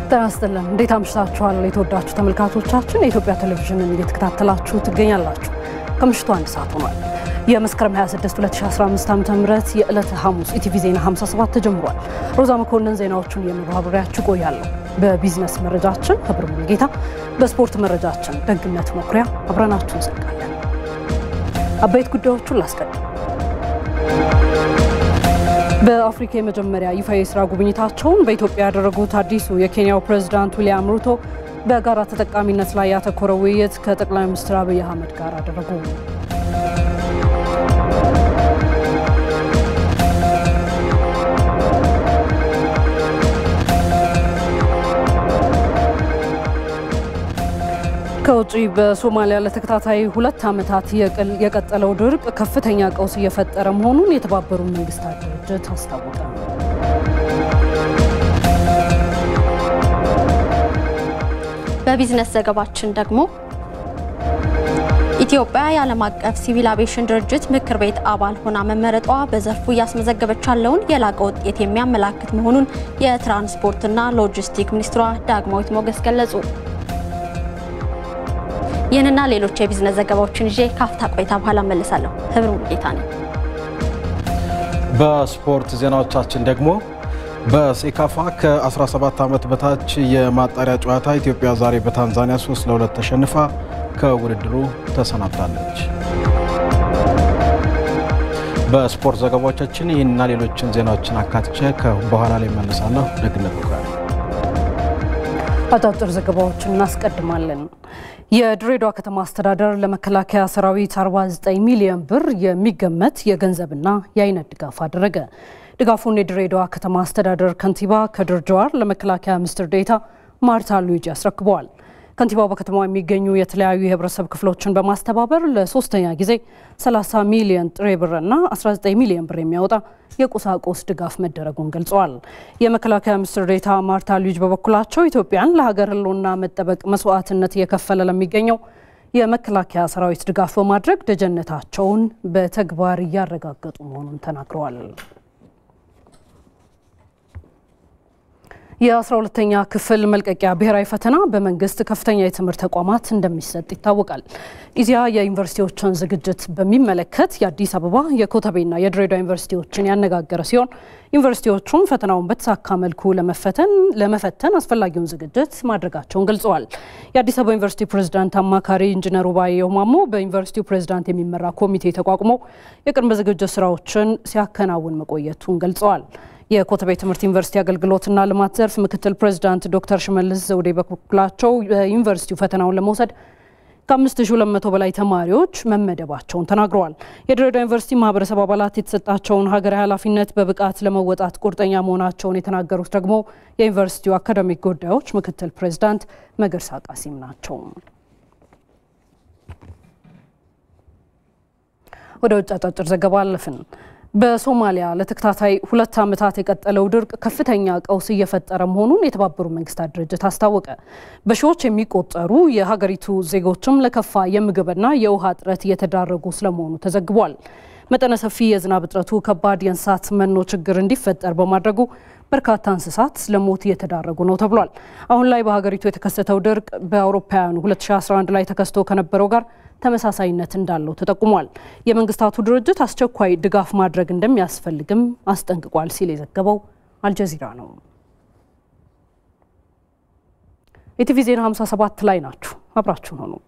ጤና ይስጥልን። እንዴት አምሽታችኋል? የተወዳችሁ ተመልካቾቻችን የኢትዮጵያ ቴሌቪዥንን እየተከታተላችሁ ትገኛላችሁ። ከምሽቱ አንድ ሰዓት ሆኗል። የመስከረም 26 2015 ዓ.ም የዕለተ ሐሙስ ኢቲቪ ዜና 57 ተጀምሯል። ሮዛ መኮንን ዜናዎቹን የመባብሪያችሁ ቆያለሁ። በቢዝነስ መረጃችን ህብር ሙሉጌታ፣ በስፖርት መረጃችን ደግነት መኩሪያ አብረናችሁ እንዘልቃለን። አበይት ጉዳዮቹን ላስቀድም። በአፍሪካ የመጀመሪያ ይፋ የስራ ጉብኝታቸውን በኢትዮጵያ ያደረጉት አዲሱ የኬንያው ፕሬዝዳንት ዊልያም ሩቶ በጋራ ተጠቃሚነት ላይ ያተኮረ ውይይት ከጠቅላይ ሚኒስትር አብይ አህመድ ጋር አደረጉ። ከውጪ በሶማሊያ ለተከታታይ ሁለት ዓመታት የቀጠለው ድርቅ ከፍተኛ ቀውስ እየፈጠረ መሆኑን የተባበሩት መንግስታት ድርጅት አስታወቀ። በቢዝነስ ዘገባችን ደግሞ ኢትዮጵያ የዓለም አቀፍ ሲቪል አቪዬሽን ድርጅት ምክር ቤት አባል ሆና መመረጧ በዘርፉ እያስመዘገበች ያለውን የላቀ ውጤት የሚያመላክት መሆኑን የትራንስፖርትና ሎጂስቲክ ሚኒስትሯ ዳግማዊት ሞገስ ገለጹ። ይህንና ሌሎች የቢዝነስ ዘገባዎችን ይዤ ካፍታ ቆይታ በኋላ መለሳለሁ። ህብር ሙሉጌታ ነኝ። በስፖርት ዜናዎቻችን ደግሞ በሴካፋ ከ17 ዓመት በታች የማጣሪያ ጨዋታ ኢትዮጵያ ዛሬ በታንዛኒያ 3 ለ2 ተሸንፋ ከውድድሩ ተሰናብታለች። በስፖርት ዘገባዎቻችን ይህንና ሌሎችን ዜናዎችን አካትቼ በኋላ ላይ መለሳለሁ። ደግነት መኩሪያ አጫጭር ዘገባዎችን እናስቀድማለን። የድሬዳዋ ከተማ አስተዳደር ለመከላከያ ሰራዊት 49 ሚሊዮን ብር የሚገመት የገንዘብና የአይነት ድጋፍ አደረገ። ድጋፉን የድሬዳዋ ከተማ አስተዳደር ከንቲባ ከድር ጀዋር ለመከላከያ ሚኒስትር ዴኤታ ማርታ ሉዊጂ አስረክበዋል። ከንቲባው በከተማው የሚገኙ የተለያዩ የህብረተሰብ ክፍሎችን በማስተባበር ለሶስተኛ ጊዜ 30 ሚሊዮን ጥሬ ብርና 19 ሚሊዮን ብር የሚያወጣ የቁሳቁስ ድጋፍ መደረጉን ገልጸዋል። የመከላከያ ሚኒስትር ዴኤታ ማርታ ሉዊጅ በበኩላቸው ኢትዮጵያን ለሀገር ህልውና መጠበቅ መስዋዕትነት እየከፈለ ለሚገኘው የመከላከያ ሰራዊት ድጋፍ በማድረግ ደጀነታቸውን በተግባር እያረጋገጡ መሆኑን ተናግረዋል። የ12ተኛ ክፍል መልቀቂያ ብሔራዊ ፈተና በመንግስት ከፍተኛ የትምህርት ተቋማት እንደሚሰጥ ይታወቃል። ኢዜአ የዩኒቨርሲቲዎችን ዝግጅት በሚመለከት የአዲስ አበባ የኮተቤና የድሬዳዋ ዩኒቨርሲቲዎችን ያነጋገረ ሲሆን ዩኒቨርሲቲዎቹም ፈተናውን በተሳካ መልኩ ለመፈተን አስፈላጊውን ዝግጅት ማድረጋቸውን ገልጸዋል። የአዲስ አበባ ዩኒቨርሲቲ ፕሬዝዳንት አማካሪ ኢንጂነር ባየሁ ማሞ በዩኒቨርሲቲው ፕሬዝዳንት የሚመራ ኮሚቴ ተቋቁሞ የቅድመ ዝግጅት ስራዎችን ሲያከናውን መቆየቱን ገልጸዋል። የኮተቤ ትምህርት ዩኒቨርሲቲ አገልግሎትና ልማት ዘርፍ ምክትል ፕሬዚዳንት ዶክተር ሽመልስ ዘውዴ በበኩላቸው ዩኒቨርሲቲው ፈተናውን ለመውሰድ ከ5200 በላይ ተማሪዎች መመደባቸውን ተናግረዋል። የድሬዳዋ ዩኒቨርሲቲ ማህበረሰብ አባላት የተሰጣቸውን ሀገራዊ ኃላፊነት በብቃት ለመወጣት ቁርጠኛ መሆናቸውን የተናገሩት ደግሞ የዩኒቨርሲቲው አካዳሚክ ጉዳዮች ምክትል ፕሬዚዳንት መገርሳ ቃሲም ናቸው። ወደ ውጭ አጫጭር ዘገባ አለፍን። በሶማሊያ ለተከታታይ ሁለት ዓመታት የቀጠለው ድርቅ ከፍተኛ ቀውስ እየፈጠረ መሆኑን የተባበሩት መንግስታት ድርጅት አስታወቀ። በሺዎች የሚቆጠሩ የሀገሪቱ ዜጎችም ለከፋ የምግብና የውሃ እጥረት እየተዳረጉ ስለመሆኑ ተዘግቧል። መጠነ ሰፊ የዝናብ እጥረቱ ከባድ የእንስሳት መኖ ችግር እንዲፈጠር በማድረጉ በርካታ እንስሳት ለሞት እየተዳረጉ ነው ተብሏል። አሁን ላይ በሀገሪቱ የተከሰተው ድርቅ በአውሮፓውያኑ 2011 ላይ ተከስቶ ከነበረው ጋር ተመሳሳይነት እንዳለው ተጠቁሟል። የመንግስታቱ ድርጅት አስቸኳይ ድጋፍ ማድረግ እንደሚያስፈልግም አስጠንቅቋል ሲል የዘገበው አልጀዚራ ነው። ኢቲቪ ዜና 57 ላይ ናችሁ። አብራችሁን ሆኑ።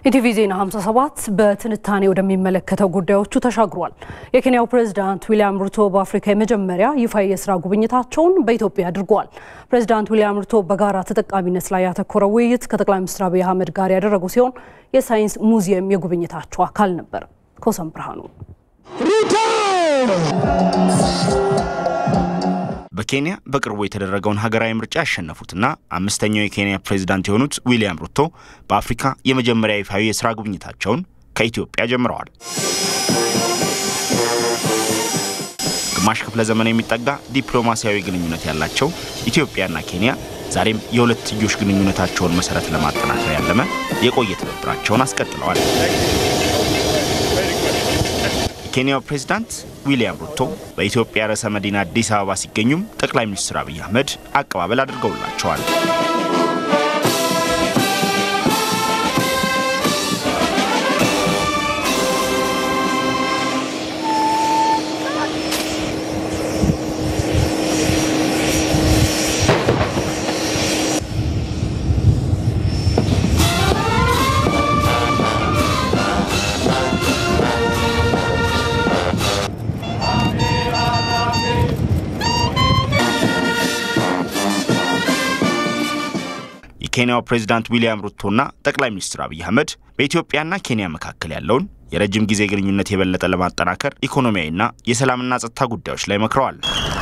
ኢቲቪ ዜና 57 በትንታኔ ወደሚመለከተው ጉዳዮቹ ተሻግሯል። የኬንያው ፕሬዝዳንት ዊሊያም ሩቶ በአፍሪካ የመጀመሪያ ይፋ የስራ ጉብኝታቸውን በኢትዮጵያ አድርገዋል። ፕሬዝዳንት ዊሊያም ሩቶ በጋራ ተጠቃሚነት ላይ ያተኮረ ውይይት ከጠቅላይ ሚኒስትር አብይ አህመድ ጋር ያደረጉ ሲሆን የሳይንስ ሙዚየም የጉብኝታቸው አካል ነበር። ኮሰም ብርሃኑ በኬንያ በቅርቡ የተደረገውን ሀገራዊ ምርጫ ያሸነፉትና አምስተኛው የኬንያ ፕሬዝዳንት የሆኑት ዊሊያም ሩቶ በአፍሪካ የመጀመሪያ ይፋዊ የስራ ጉብኝታቸውን ከኢትዮጵያ ጀምረዋል። ግማሽ ክፍለ ዘመን የሚጠጋ ዲፕሎማሲያዊ ግንኙነት ያላቸው ኢትዮጵያና ኬንያ ዛሬም የሁለትዮሽ ግንኙነታቸውን መሰረት ለማጠናከር ያለመ የቆየ ትብብራቸውን አስቀጥለዋል። የኬንያው ፕሬዝዳንት ዊሊያም ሩቶ በኢትዮጵያ ርዕሰ መዲና አዲስ አበባ ሲገኙም ጠቅላይ ሚኒስትር አብይ አህመድ አቀባበል አድርገውላቸዋል። የኬንያው ፕሬዝዳንት ዊሊያም ሩቶና ጠቅላይ ሚኒስትር አብይ አህመድ በኢትዮጵያና ኬንያ መካከል ያለውን የረጅም ጊዜ ግንኙነት የበለጠ ለማጠናከር ኢኮኖሚያዊና የሰላምና ጸጥታ ጉዳዮች ላይ መክረዋል።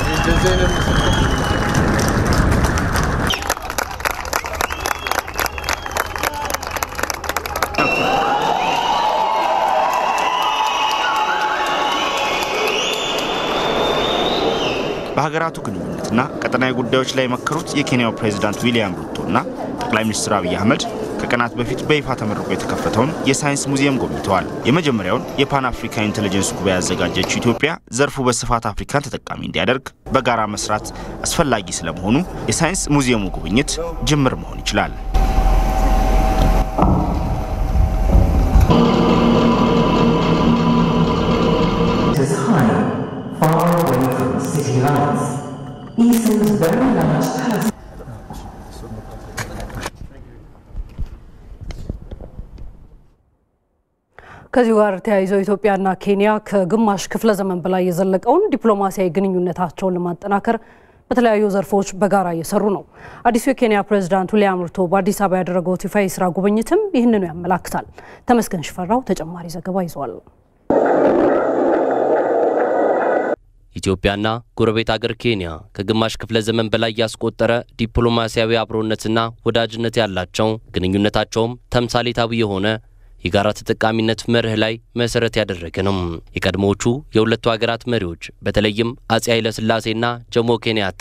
በሀገራቱ ግንኙነትና ቀጠናዊ ጉዳዮች ላይ የመከሩት የኬንያው ፕሬዝዳንት ዊሊያም ሩቶና ጠቅላይ ሚኒስትር አብይ አህመድ ከቀናት በፊት በይፋ ተመርቆ የተከፈተውን የሳይንስ ሙዚየም ጎብኝተዋል። የመጀመሪያውን የፓን አፍሪካ ኢንቴሊጀንስ ጉባኤ ያዘጋጀችው ኢትዮጵያ ዘርፉ በስፋት አፍሪካን ተጠቃሚ እንዲያደርግ በጋራ መስራት አስፈላጊ ስለመሆኑ የሳይንስ ሙዚየሙ ጉብኝት ጅምር መሆን ይችላል። ከዚሁ ጋር ተያይዘው ኢትዮጵያና ኬንያ ከግማሽ ክፍለ ዘመን በላይ የዘለቀውን ዲፕሎማሲያዊ ግንኙነታቸውን ለማጠናከር በተለያዩ ዘርፎች በጋራ እየሰሩ ነው። አዲሱ የኬንያ ፕሬዝዳንት ዊሊያም ሩቶ በአዲስ አበባ ያደረጉት ይፋ የስራ ጉብኝትም ይህንኑ ያመላክታል። ተመስገን ሽፈራው ተጨማሪ ዘገባ ይዟል። ኢትዮጵያና ጎረቤት አገር ኬንያ ከግማሽ ክፍለ ዘመን በላይ ያስቆጠረ ዲፕሎማሲያዊ አብሮነትና ወዳጅነት ያላቸው ግንኙነታቸውም ተምሳሌታዊ የሆነ የጋራ ተጠቃሚነት መርህ ላይ መሰረት ያደረገ ነው። የቀድሞዎቹ የሁለቱ ሀገራት መሪዎች በተለይም አጼ ኃይለሥላሴና ጆሞ ኬንያታ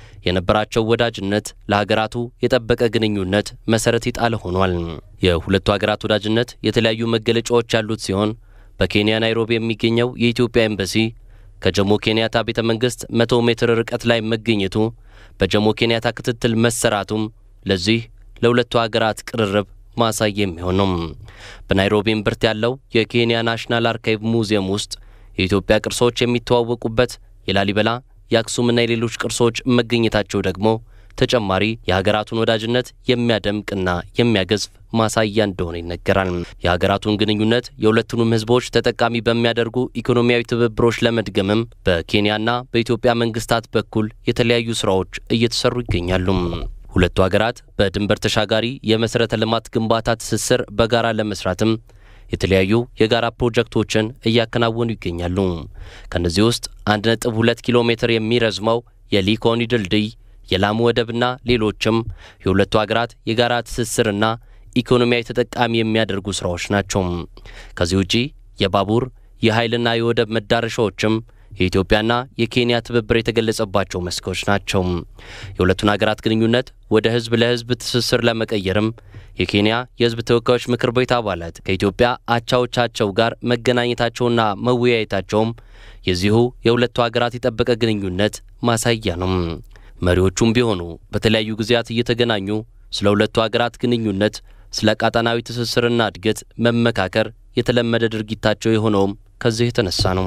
የነበራቸው ወዳጅነት ለሀገራቱ የጠበቀ ግንኙነት መሰረት የጣለ ሆኗል። የሁለቱ ሀገራት ወዳጅነት የተለያዩ መገለጫዎች ያሉት ሲሆን በኬንያ ናይሮቢ የሚገኘው የኢትዮጵያ ኤምባሲ ከጆሞ ኬንያታ ቤተ መንግስት መቶ ሜትር ርቀት ላይ መገኘቱ በጆሞ ኬንያታ ክትትል መሰራቱም ለዚህ ለሁለቱ ሀገራት ቅርርብ ማሳያ የሚሆን ነው። በናይሮቢ እምብርት ያለው የኬንያ ናሽናል አርካይቭ ሙዚየም ውስጥ የኢትዮጵያ ቅርሶች የሚተዋወቁበት የላሊበላ የአክሱምና የሌሎች ቅርሶች መገኘታቸው ደግሞ ተጨማሪ የሀገራቱን ወዳጅነት የሚያደምቅና የሚያገዝፍ ማሳያ እንደሆነ ይነገራል። የሀገራቱን ግንኙነት የሁለቱንም ሕዝቦች ተጠቃሚ በሚያደርጉ ኢኮኖሚያዊ ትብብሮች ለመድገምም በኬንያና በኢትዮጵያ መንግስታት በኩል የተለያዩ ስራዎች እየተሰሩ ይገኛሉ። ሁለቱ ሀገራት በድንበር ተሻጋሪ የመሠረተ ልማት ግንባታ ትስስር በጋራ ለመስራትም የተለያዩ የጋራ ፕሮጀክቶችን እያከናወኑ ይገኛሉ። ከእነዚህ ውስጥ 1.2 ኪሎ ሜትር የሚረዝመው የሊኮኒ ድልድይ፣ የላሙ ወደብና ሌሎችም የሁለቱ ሀገራት የጋራ ትስስርና ኢኮኖሚያዊ ተጠቃሚ የሚያደርጉ ስራዎች ናቸው። ከዚህ ውጪ የባቡር የኃይልና የወደብ መዳረሻዎችም የኢትዮጵያና የኬንያ ትብብር የተገለጸባቸው መስኮች ናቸው። የሁለቱን ሀገራት ግንኙነት ወደ ህዝብ ለህዝብ ትስስር ለመቀየርም የኬንያ የህዝብ ተወካዮች ምክር ቤት አባላት ከኢትዮጵያ አቻዎቻቸው ጋር መገናኘታቸውና መወያየታቸውም የዚሁ የሁለቱ ሀገራት የጠበቀ ግንኙነት ማሳያ ነው። መሪዎቹም ቢሆኑ በተለያዩ ጊዜያት እየተገናኙ ስለ ሁለቱ ሀገራት ግንኙነት፣ ስለ ቀጣናዊ ትስስርና እድገት መመካከር የተለመደ ድርጊታቸው የሆነውም ከዚህ የተነሳ ነው።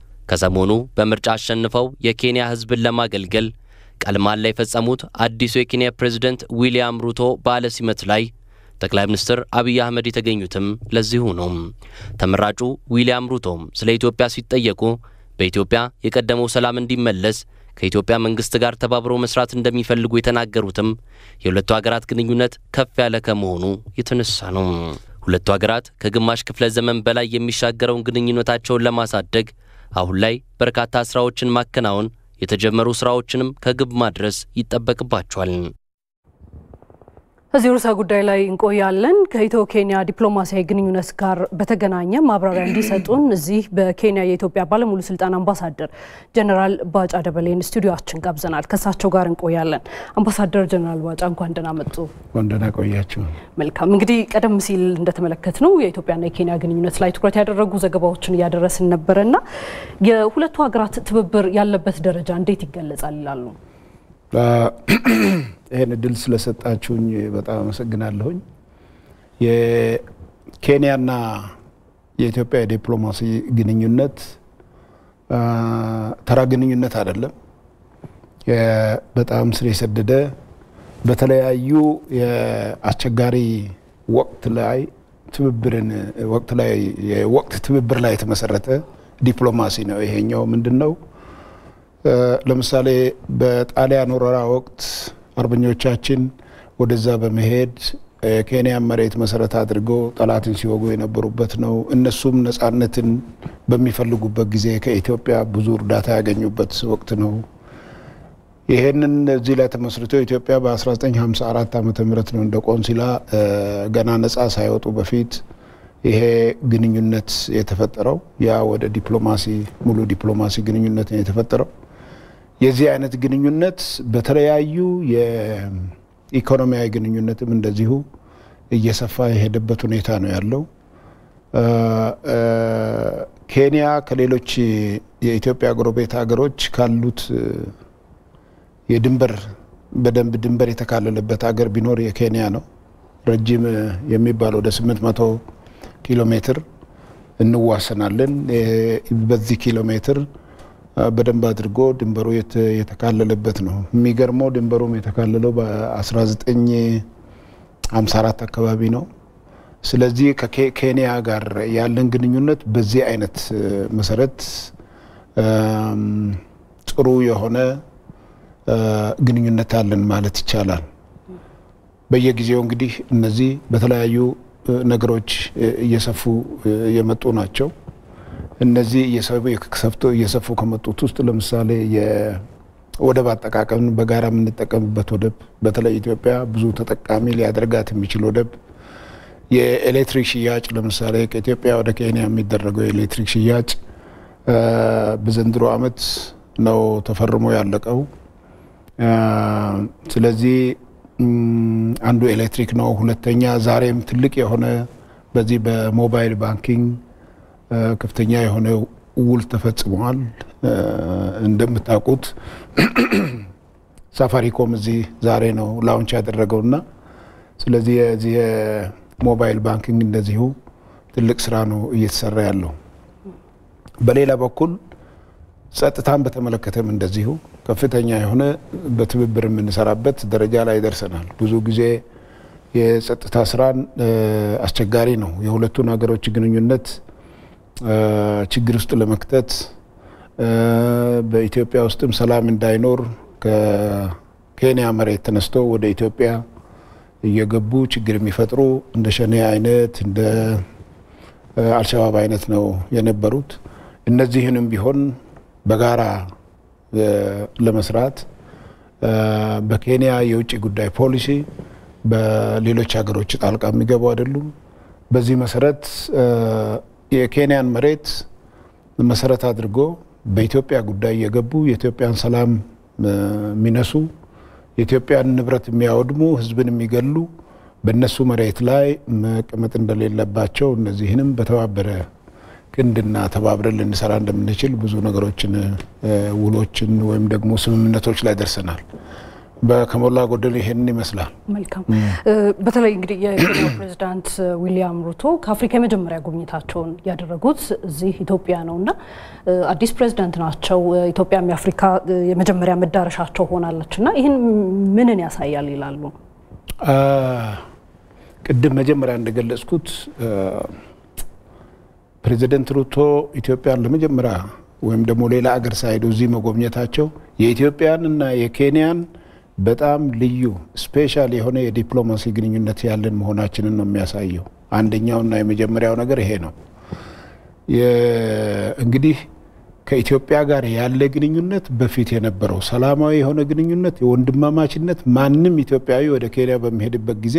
ከሰሞኑ በምርጫ አሸንፈው የኬንያ ህዝብን ለማገልገል ቃለ መሃላ የፈጸሙት አዲሱ የኬንያ ፕሬዝደንት ዊሊያም ሩቶ በዓለ ሲመት ላይ ጠቅላይ ሚኒስትር አብይ አህመድ የተገኙትም ለዚሁ ነው። ተመራጩ ዊሊያም ሩቶም ስለ ኢትዮጵያ ሲጠየቁ በኢትዮጵያ የቀደመው ሰላም እንዲመለስ ከኢትዮጵያ መንግስት ጋር ተባብሮ መስራት እንደሚፈልጉ የተናገሩትም የሁለቱ ሀገራት ግንኙነት ከፍ ያለ ከመሆኑ የተነሳ ነው። ሁለቱ ሀገራት ከግማሽ ክፍለ ዘመን በላይ የሚሻገረውን ግንኙነታቸውን ለማሳደግ አሁን ላይ በርካታ ስራዎችን ማከናወን፣ የተጀመሩ ስራዎችንም ከግብ ማድረስ ይጠበቅባቸዋል። እዚህ ርዕሰ ጉዳይ ላይ እንቆያለን። ከኢትዮ ኬንያ ዲፕሎማሲያዊ ግንኙነት ጋር በተገናኘ ማብራሪያ እንዲሰጡን እዚህ በኬንያ የኢትዮጵያ ባለሙሉ ስልጣን አምባሳደር ጀነራል ባጫ ደበሌን ስቱዲዮችን ጋብዘናል። ከእሳቸው ጋር እንቆያለን። አምባሳደር ጀነራል ባጫ እንኳን ደህና መጡ። እንኳን ደህና ቆያችሁ። መልካም እንግዲህ ቀደም ሲል እንደተመለከት ነው የኢትዮጵያና የኬንያ ግንኙነት ላይ ትኩረት ያደረጉ ዘገባዎችን እያደረስን ነበረና የሁለቱ ሀገራት ትብብር ያለበት ደረጃ እንዴት ይገለጻል ይላሉ? ይህን እድል ስለሰጣችሁኝ በጣም አመሰግናለሁኝ። የኬንያና የኢትዮጵያ የዲፕሎማሲ ግንኙነት ተራ ግንኙነት አይደለም። በጣም ስር የሰደደ በተለያዩ የአስቸጋሪ ወቅት ላይ ትብብርን ወቅት ላይ የወቅት ትብብር ላይ የተመሰረተ ዲፕሎማሲ ነው። ይሄኛው ምንድን ነው? ለምሳሌ በጣሊያን ወረራ ወቅት አርበኞቻችን ወደዛ በመሄድ የኬንያን መሬት መሰረት አድርገው ጠላትን ሲወጉ የነበሩበት ነው። እነሱም ነጻነትን በሚፈልጉበት ጊዜ ከኢትዮጵያ ብዙ እርዳታ ያገኙበት ወቅት ነው። ይሄንን እዚህ ላይ ተመስርቶ ኢትዮጵያ በ1954 ዓ ም ነው እንደ ቆንሲላ ገና ነጻ ሳይወጡ በፊት ይሄ ግንኙነት የተፈጠረው ያ ወደ ዲፕሎማሲ ሙሉ ዲፕሎማሲ ግንኙነት ነው የተፈጠረው። የዚህ አይነት ግንኙነት በተለያዩ የኢኮኖሚያዊ ግንኙነትም እንደዚሁ እየሰፋ የሄደበት ሁኔታ ነው ያለው። ኬንያ ከሌሎች የኢትዮጵያ ጎረቤት ሀገሮች ካሉት የድንበር በደንብ ድንበር የተካለለበት ሀገር ቢኖር የኬንያ ነው። ረጅም የሚባል ወደ 800 ኪሎ ሜትር እንዋሰናለን። በዚህ ኪሎ ሜትር በደንብ አድርጎ ድንበሩ የተካለለበት ነው። የሚገርመው ድንበሩም የተካለለው በ1954 አካባቢ ነው። ስለዚህ ከኬንያ ጋር ያለን ግንኙነት በዚህ አይነት መሰረት ጥሩ የሆነ ግንኙነት አለን ማለት ይቻላል። በየጊዜው እንግዲህ እነዚህ በተለያዩ ነገሮች እየሰፉ የመጡ ናቸው። እነዚህ እየሰፉ ከመጡት ውስጥ ለምሳሌ የወደብ አጠቃቀምን በጋራ የምንጠቀምበት ወደብ፣ በተለይ ኢትዮጵያ ብዙ ተጠቃሚ ሊያደርጋት የሚችል ወደብ፣ የኤሌክትሪክ ሽያጭ ለምሳሌ ከኢትዮጵያ ወደ ኬንያ የሚደረገው የኤሌክትሪክ ሽያጭ በዘንድሮ ዓመት ነው ተፈርሞ ያለቀው። ስለዚህ አንዱ ኤሌክትሪክ ነው። ሁለተኛ ዛሬም ትልቅ የሆነ በዚህ በሞባይል ባንኪንግ ከፍተኛ የሆነ ውል ተፈጽመዋል። እንደምታውቁት ሳፋሪኮም እዚህ ዛሬ ነው ላውንች ያደረገውና ስለዚህ የዚህ የሞባይል ባንኪንግ እንደዚሁ ትልቅ ስራ ነው እየተሰራ ያለው። በሌላ በኩል ጸጥታን በተመለከተም እንደዚሁ ከፍተኛ የሆነ በትብብር የምንሰራበት ደረጃ ላይ ደርሰናል። ብዙ ጊዜ የጸጥታ ስራን አስቸጋሪ ነው። የሁለቱን ሀገሮች ግንኙነት ችግር ውስጥ ለመክተት በኢትዮጵያ ውስጥም ሰላም እንዳይኖር ከኬንያ መሬት ተነስቶ ወደ ኢትዮጵያ እየገቡ ችግር የሚፈጥሩ እንደ ሸኔ አይነት እንደ አልሸባብ አይነት ነው የነበሩት። እነዚህንም ቢሆን በጋራ ለመስራት በኬንያ የውጭ ጉዳይ ፖሊሲ በሌሎች ሀገሮች ጣልቃ የሚገቡ አይደሉም። በዚህ መሰረት የኬንያን መሬት መሰረት አድርጎ በኢትዮጵያ ጉዳይ የገቡ የኢትዮጵያን ሰላም የሚነሱ የኢትዮጵያን ንብረት የሚያወድሙ ሕዝብን የሚገሉ በእነሱ መሬት ላይ መቀመጥ እንደሌለባቸው እነዚህንም በተባበረ ክንድና ተባብረን ልንሰራ እንደምንችል ብዙ ነገሮችን ውሎችን ወይም ደግሞ ስምምነቶች ላይ ደርሰናል። ከሞላ ጎደል ይሄንን ይመስላል። መልካም። በተለይ እንግዲህ የኬንያው ፕሬዚዳንት ዊሊያም ሩቶ ከአፍሪካ የመጀመሪያ ጉብኝታቸውን ያደረጉት እዚህ ኢትዮጵያ ነው እና አዲስ ፕሬዚዳንት ናቸው። ኢትዮጵያም የአፍሪካ የመጀመሪያ መዳረሻቸው ሆናለች እና ይህን ምንን ያሳያል ይላሉ? ቅድም መጀመሪያ እንደገለጽኩት ፕሬዚደንት ሩቶ ኢትዮጵያን ለመጀመሪያ ወይም ደግሞ ሌላ አገር ሳይሄዱ እዚህ መጎብኘታቸው የኢትዮጵያን እና የኬንያን በጣም ልዩ ስፔሻል የሆነ የዲፕሎማሲ ግንኙነት ያለን መሆናችንን ነው የሚያሳየው። አንደኛውና የመጀመሪያው ነገር ይሄ ነው። እንግዲህ ከኢትዮጵያ ጋር ያለ ግንኙነት በፊት የነበረው ሰላማዊ የሆነ ግንኙነት የወንድማማችነት ማንም ኢትዮጵያዊ ወደ ኬንያ በሚሄድበት ጊዜ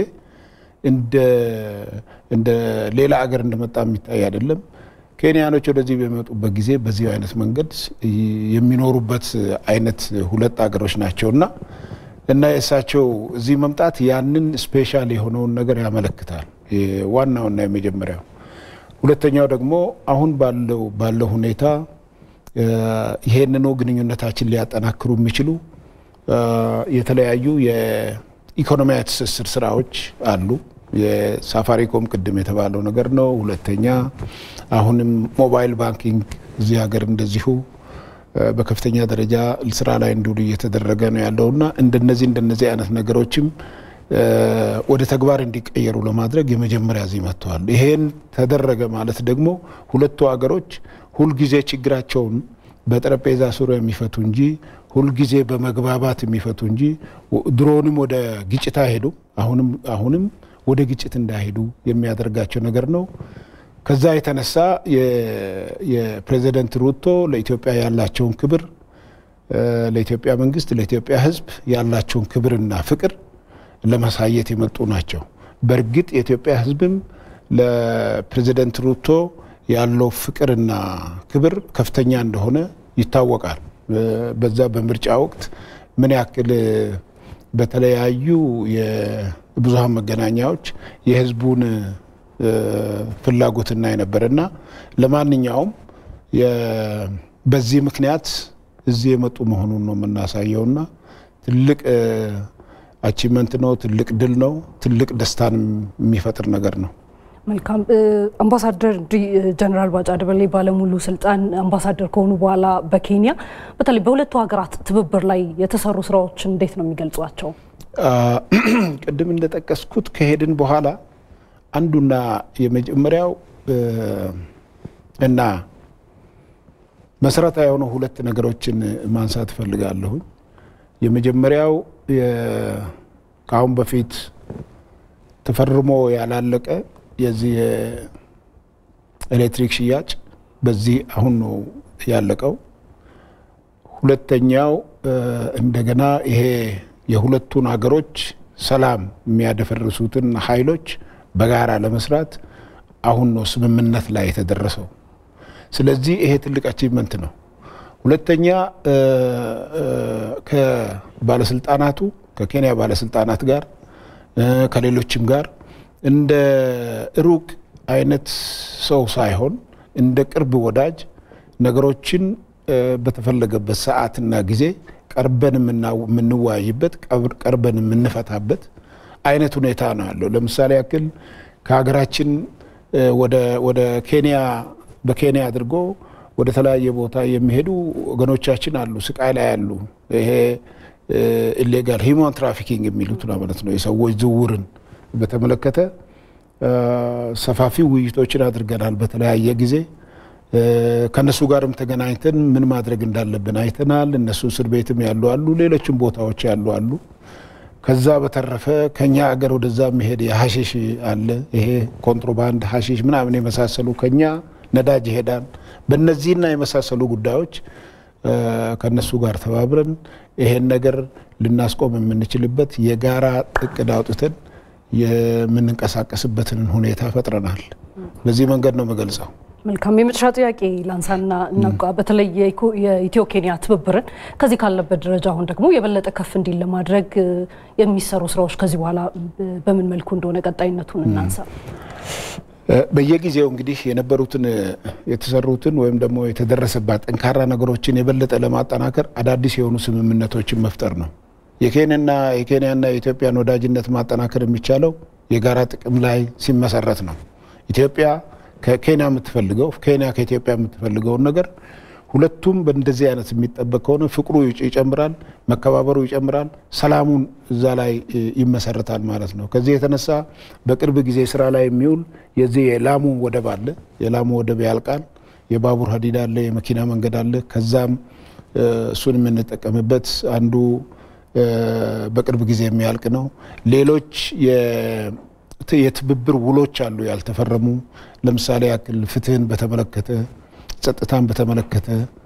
እንደ ሌላ አገር እንደመጣ የሚታይ አይደለም። ኬንያኖች ወደዚህ በሚመጡበት ጊዜ በዚህ አይነት መንገድ የሚኖሩበት አይነት ሁለት አገሮች ናቸውና እና የእሳቸው እዚህ መምጣት ያንን ስፔሻል የሆነውን ነገር ያመለክታል። ዋናውና የመጀመሪያው። ሁለተኛው ደግሞ አሁን ባለው ባለው ሁኔታ ይሄንኑ ግንኙነታችን ሊያጠናክሩ የሚችሉ የተለያዩ የኢኮኖሚያዊ ትስስር ስራዎች አሉ። የሳፋሪኮም ቅድም የተባለው ነገር ነው። ሁለተኛ አሁንም ሞባይል ባንኪንግ እዚህ ሀገር እንደዚሁ በከፍተኛ ደረጃ ስራ ላይ እንዲውሉ እየተደረገ ነው ያለውና እንደነዚህ እንደነዚህ አይነት ነገሮችም ወደ ተግባር እንዲቀየሩ ለማድረግ የመጀመሪያ እዚህ መጥተዋል። ይሄን ተደረገ ማለት ደግሞ ሁለቱ ሀገሮች ሁልጊዜ ችግራቸውን በጠረጴዛ ዙሪያ የሚፈቱ እንጂ ሁልጊዜ በመግባባት የሚፈቱ እንጂ ድሮንም ወደ ግጭት አይሄዱ አሁንም አሁንም ወደ ግጭት እንዳይሄዱ የሚያደርጋቸው ነገር ነው። ከዛ የተነሳ የፕሬዚደንት ሩቶ ለኢትዮጵያ ያላቸውን ክብር ለኢትዮጵያ መንግስት፣ ለኢትዮጵያ ሕዝብ ያላቸውን ክብርና ፍቅር ለማሳየት የመጡ ናቸው። በእርግጥ የኢትዮጵያ ሕዝብም ለፕሬዚደንት ሩቶ ያለው ፍቅርና ክብር ከፍተኛ እንደሆነ ይታወቃል። በዛ በምርጫ ወቅት ምን ያክል በተለያዩ የብዙሀን መገናኛዎች የህዝቡን ፍላጎትና የነበረና ለማንኛውም በዚህ ምክንያት እዚህ የመጡ መሆኑን ነው የምናሳየውና ትልቅ አቺቭመንት ነው። ትልቅ ድል ነው። ትልቅ ደስታን የሚፈጥር ነገር ነው። መልካም አምባሳደር ጀነራል ባጫ ደበሌ ባለሙሉ ስልጣን አምባሳደር ከሆኑ በኋላ በኬንያ በተለይ በሁለቱ ሀገራት ትብብር ላይ የተሰሩ ስራዎችን እንዴት ነው የሚገልጿቸው? ቅድም እንደጠቀስኩት ከሄድን በኋላ አንዱና የመጀመሪያው እና መሰረታዊ የሆኑ ሁለት ነገሮችን ማንሳት እፈልጋለሁኝ። የመጀመሪያው ከአሁን በፊት ተፈርሞ ያላለቀ የዚህ የኤሌክትሪክ ሽያጭ በዚህ አሁን ነው ያለቀው። ሁለተኛው እንደገና ይሄ የሁለቱን ሀገሮች ሰላም የሚያደፈርሱትን ኃይሎች በጋራ ለመስራት አሁን ነው ስምምነት ላይ የተደረሰው። ስለዚህ ይሄ ትልቅ አቺቭመንት ነው። ሁለተኛ ከባለስልጣናቱ ከኬንያ ባለስልጣናት ጋር ከሌሎችም ጋር እንደ ሩቅ አይነት ሰው ሳይሆን እንደ ቅርብ ወዳጅ ነገሮችን በተፈለገበት ሰዓትና ጊዜ ቀርበን የምንወያይበት ቀርበን የምንፈታበት አይነት ሁኔታ ነው ያለው። ለምሳሌ ያክል ከሀገራችን ወደ ኬንያ በኬንያ አድርጎ ወደ ተለያየ ቦታ የሚሄዱ ወገኖቻችን አሉ፣ ስቃይ ላይ ያሉ። ይሄ ኢሌጋል ሂውማን ትራፊኪንግ የሚሉት ማለት ነው። የሰዎች ዝውውርን በተመለከተ ሰፋፊ ውይይቶችን አድርገናል በተለያየ ጊዜ። ከነሱ ጋርም ተገናኝተን ምን ማድረግ እንዳለብን አይተናል። እነሱ እስር ቤትም ያሉ አሉ፣ ሌሎችም ቦታዎች ያሉ አሉ። ከዛ በተረፈ ከኛ አገር ወደዛ የሚሄድ የሀሺሽ አለ። ይሄ ኮንትሮባንድ ሀሺሽ ምናምን የመሳሰሉ ከኛ ነዳጅ ይሄዳል። በእነዚህና የመሳሰሉ ጉዳዮች ከነሱ ጋር ተባብረን ይሄን ነገር ልናስቆም የምንችልበት የጋራ እቅድ አውጥተን የምንንቀሳቀስበትን ሁኔታ ፈጥረናል። በዚህ መንገድ ነው የምገልጸው። መልካም የመጨረሻ ጥያቄ ላንሳና እናቋ በተለይ የኢትዮ ኬንያ ትብብርን ከዚህ ካለበት ደረጃ አሁን ደግሞ የበለጠ ከፍ እንዲል ለማድረግ የሚሰሩ ስራዎች ከዚህ በኋላ በምን መልኩ እንደሆነ ቀጣይነቱን እናንሳ። በየጊዜው እንግዲህ የነበሩትን የተሰሩትን ወይም ደግሞ የተደረሰባት ጠንካራ ነገሮችን የበለጠ ለማጠናከር አዳዲስ የሆኑ ስምምነቶችን መፍጠር ነው። የኬንያና የኬንያና የኢትዮጵያን ወዳጅነት ማጠናከር የሚቻለው የጋራ ጥቅም ላይ ሲመሰረት ነው። ኢትዮጵያ ከኬንያ የምትፈልገው ኬንያ ከኢትዮጵያ የምትፈልገውን ነገር ሁለቱም በእንደዚህ አይነት የሚጠበቅ ከሆነ ፍቅሩ ይጨምራል፣ መከባበሩ ይጨምራል፣ ሰላሙን እዛ ላይ ይመሰረታል ማለት ነው። ከዚህ የተነሳ በቅርብ ጊዜ ስራ ላይ የሚውል የዚህ የላሙ ወደብ አለ። የላሙ ወደብ ያልቃል። የባቡር ሀዲድ አለ፣ የመኪና መንገድ አለ። ከዛም እሱን የምንጠቀምበት አንዱ በቅርብ ጊዜ የሚያልቅ ነው። ሌሎች የትብብር ውሎች አሉ ያልተፈረሙ። ለምሳሌ ያክል ፍትህን በተመለከተ ጸጥታን በተመለከተ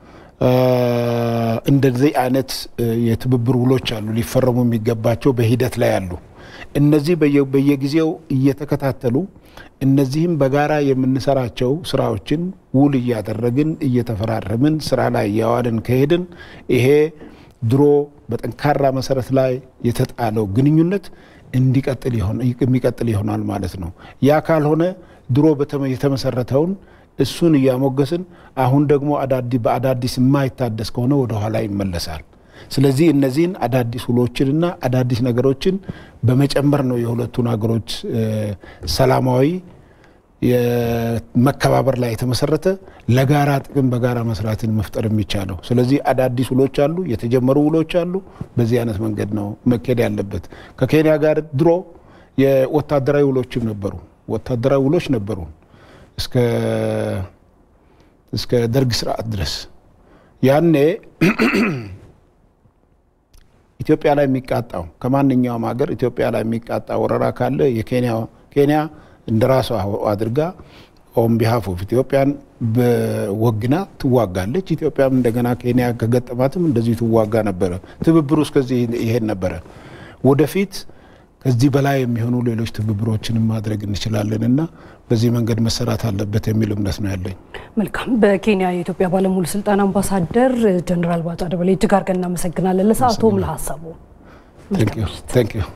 እንደዚህ አይነት የትብብር ውሎች አሉ ሊፈረሙ የሚገባቸው በሂደት ላይ አሉ። እነዚህ በየጊዜው እየተከታተሉ እነዚህም በጋራ የምንሰራቸው ስራዎችን ውል እያደረግን እየተፈራረምን ስራ ላይ እያዋልን ከሄድን ይሄ ድሮ በጠንካራ መሰረት ላይ የተጣለው ግንኙነት እንዲቀጥል የሚቀጥል ይሆናል ማለት ነው። ያ ካልሆነ ድሮ የተመሰረተውን እሱን እያሞገስን አሁን ደግሞ በአዳዲስ የማይታደስ ከሆነ ወደኋላ ይመለሳል። ስለዚህ እነዚህን አዳዲስ ውሎችንና አዳዲስ ነገሮችን በመጨመር ነው የሁለቱን ሀገሮች ሰላማዊ መከባበር ላይ የተመሰረተ ለጋራ ጥቅም በጋራ መስራትን መፍጠር የሚቻለው። ስለዚህ አዳዲስ ውሎች አሉ፣ የተጀመሩ ውሎች አሉ። በዚህ አይነት መንገድ ነው መካሄድ ያለበት። ከኬንያ ጋር ድሮ የወታደራዊ ውሎችም ነበሩ፣ ወታደራዊ ውሎች ነበሩ እስከ እስከ ደርግ ስርዓት ድረስ ያኔ ኢትዮጵያ ላይ የሚቃጣው ከማንኛውም ሀገር ኢትዮጵያ ላይ የሚቃጣ ወረራ ካለ የኬንያ ኬንያ እንደ ራሷ አድርጋ ኦን ቢሃፍ ኦፍ ኢትዮጵያን በወግና ትዋጋለች። ኢትዮጵያም እንደገና ኬንያ ከገጠማትም እንደዚሁ ትዋጋ ነበረ። ትብብሩ እስከዚህ ይሄድ ነበረ። ወደፊት ከዚህ በላይ የሚሆኑ ሌሎች ትብብሮችንም ማድረግ እንችላለን እና በዚህ መንገድ መሰራት አለበት የሚል እምነት ነው ያለኝ። መልካም። በኬንያ የኢትዮጵያ ባለሙሉ ስልጣን አምባሳደር ጀኔራል ባጫ ደበሌ እጅግ አድርገን እናመሰግናለን። ለሰዓቱም ለሀሳቡ ታንክ ዩ።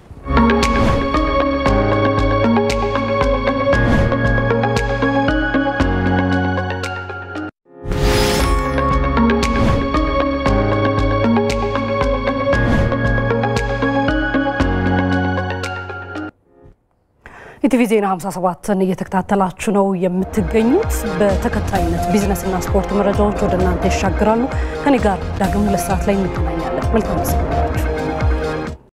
ኢቲቪ ዜና 57ን እየተከታተላችሁ ነው የምትገኙት። በተከታይነት ቢዝነስና ስፖርት መረጃዎች ወደ እናንተ ይሻግራሉ። ከኔ ጋር ዳግም ሁለት ሰዓት ላይ እንገናኛለን። መልካም ጊዜ